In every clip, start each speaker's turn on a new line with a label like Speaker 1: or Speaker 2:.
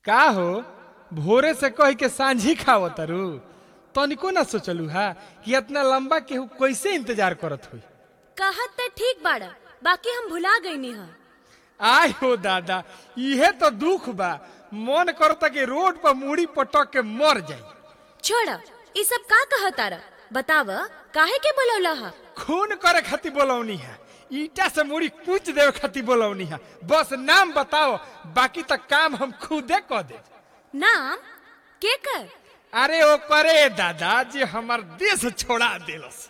Speaker 1: का हो भोरे से कह के सांझी खाव तरु तनिको ना सोचलू हा कि इतना लंबा केहू कैसे इंतजार करत हुई
Speaker 2: कहत त ठीक बाड़ा बाकी हम भुला गईनी ह
Speaker 1: आय हो दादा इहे तो दुख बा मन करता कि रोड पर मुड़ी पटक के मर जाई
Speaker 2: छोड़ ई सब का कहतारा बताव काहे के बोलौला हा
Speaker 1: खून करे खातिर बोलौनी है ईटा से मुड़ी कूच देवे खातिर बोलौनी है बस नाम बताओ बाकी तक काम हम खुदे कह दे
Speaker 2: नाम के कर
Speaker 1: अरे ओ करे दादा जी हमार देश छोड़ा देलस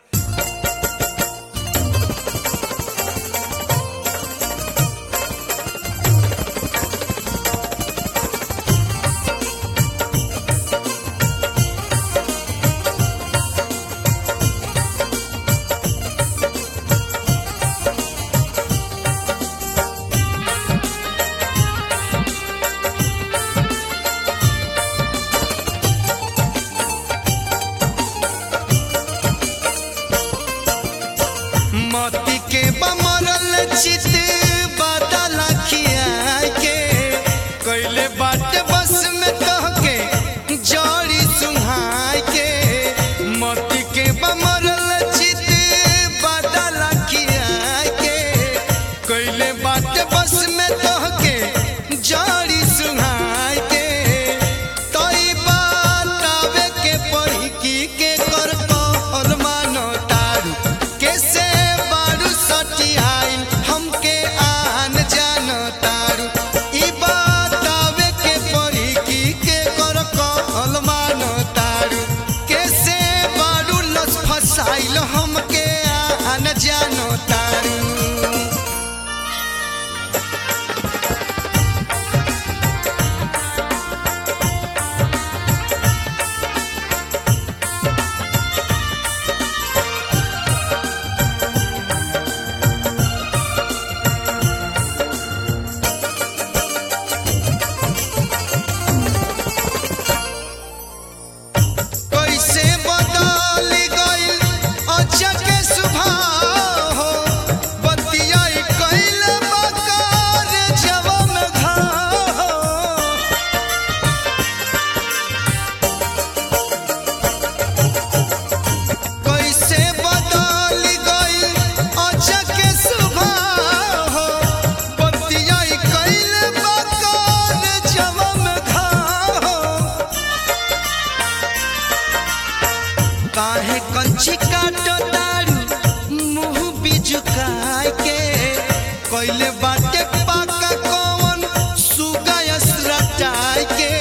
Speaker 3: मोती के बमरल चित बादल खिया के कैले बाटे बस में कह के जड़ी सुहाय के मोती के बमरल चित बादल खिया के कैले बाटे बस में कह के जड़ी सुहाय के तई बात आवे के पढ़ी की के कर कहल मानो तारू कैसे बारू सटियाइल हमके आन जान तारू ई बात आवे के पढ़ी की के कर कहल मानो तारू कैसे बारू लस फसाइल हमके आन जान तारू कैसे बदल गइल अचक के सुभाव हो बतियाई कइल बकार जवम घाव कैसे बदल गइल अचक के सुभाव हो बतियाई कइल बकार जवम घाव काहे कंची काटो दारू मुंह बिजुकाय के कइले बाटे पाका कौन सुगायस रटाय के